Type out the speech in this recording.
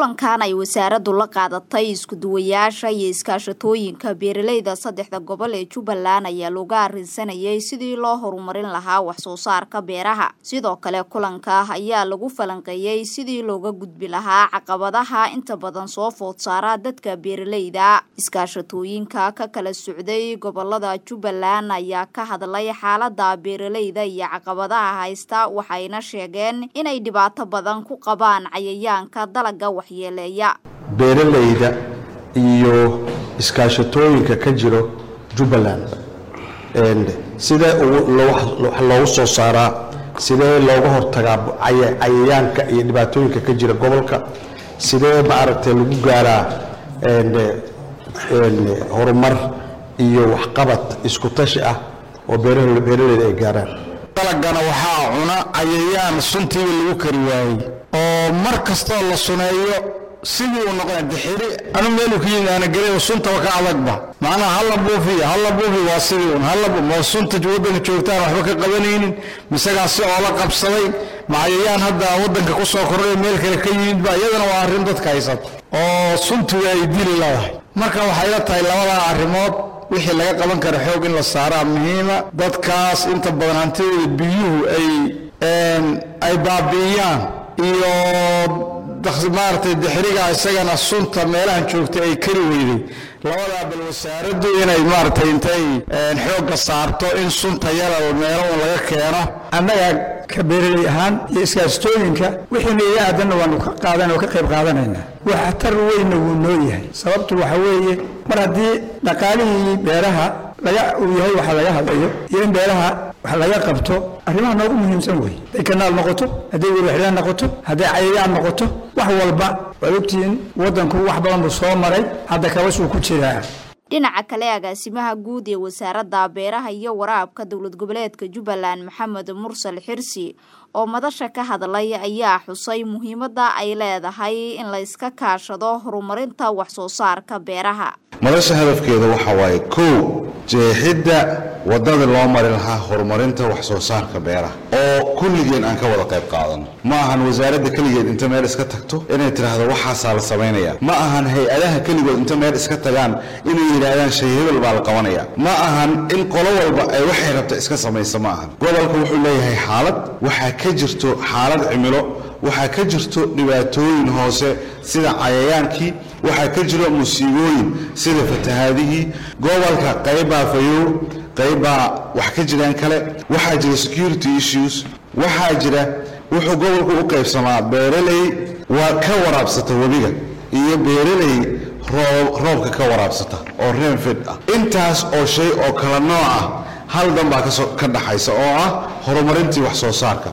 kulankan ay wasaaraddu la qaadatay iskuduwayaasha iyo iskaashatooyinka beeralayda saddexda gobol ee jubbaland ayaa looga arrinsanayay sidii loo horumarin lahaa waxsoo saarka beeraha sidoo kale kulanka ayaa lagu falanqeeyey sidii looga gudbi lahaa caqabadaha inta badan soo food saara dadka beeralayda iskaashatooyinka ka kala socday gobolada jubbaland ayaa ka hadlay xaalada beeralayda iyo caqabadaha haysta waxayna sheegeen inay dhibaato badan ku qabaan cayayaanka dalaga waxyeeleeya beeralayda iyo iskaashatooyinka ka jiro jubbaland sidee wax loogu soo saaraa sidee looga hortagaa cayayaanka iyo dhibaatooyinka ka jira gobolka sidee maaragtay lagu gaaraa horumar iyo waxqabad isku tashi ah oo beeralayda ay gaaraan dalagana waxaa cuna cayayaan suntiiba lagu kari waayey oo mar kastoo la suneeyo sidii uu noqona dixiri anu meelu ka yimid aana gelay suntaba ka adagba macnaha halla buufiya halla buufi waa sidii un halla ma sunta waddanka joogtaan waxba ka qabanaynin misagaa si oola qabsaday macayayaan hadda waddanka ku soo kordhay meel kale ka yimidba iyadana waa arrin dadka haysata oo suntiga ay dili leedahay marka waxay la tahay labadaa arrimood wixii laga qaban kara xoog in la saaraa muhiima dadkaas inta badan hantidooda biyuhu ay ay baabi'iyaan iyo maaragtay dixriga isagana sunta meelahan joogta ay kari weyday labadaa bal wasaaraddu inay maaragtay intay xoogga saarto in sunta yara meelo un laga keeno annaga ka beeralay ahaan iyo iskaashtooyinka wixiina iga aadanna waanu ka qaadan oo ka qayb qaadanaynaa waxtar weynna wuu noo yahay sababtu waxa weeye mar haddii dhaqaalihii beeraha laga uu yahay waxa laga hadlayo iyo in beeraha wax laga qabto arrimaha noogu muhiimsan wey hadday kanaal noqoto hadday werwaxlaan noqoto hadday cayayaan noqoto wax walba waad ogtihiin waddanku wax badan buu soo maray hadda kabashuu ku jiraa dhinaca kale agaasimaha guud ee wasaaradda beeraha iyo waraabka dowlad goboleedka jubbaland maxamed mursal xirsi oo madasha ka hadlay ayaa xusay muhiimadda ay leedahay in la iska kaashado horumarinta waxsoo saarka beeraha madasha hadafkeeda waxaa waaye kow jeexidda waddada loo mari lahaa horumarinta wax soo saarka beeraha oo kulligeen aan ka wada qayb qaadano ma ahan wasaaradda keligeed inta meel iska tagto inay tidhaahdo waxaasaa la samaynayaa ma ahan hay-adaha keligood inta meel iska tagaan inay yidhaahdaan shay hebel baa la qabanaya ma ahan in qolo walba ay waxay rabta iska samayso ma ahan gobolka wuxuu leeyahay xaalad waxaa ka jirto xaalad cimilo waxaa ka jirto dhibaatooyin hoose sida cayayaankii waxaa ka jiro musiibooyin sida fatahaadihii gobolka qaybbaa fayow qaybbaa wax ka jiraan kale waxaa jira security issues waxaa jira wuxuu gobolku u qaybsamaa beeraley waa ka waraabsata webiga iyo beeraley roobka ka waraabsata oo reenfed ah intaas oo shay oo kala nooc ah hal dan baa ka dhaxaysa oo ah horumarintii wax soo saarka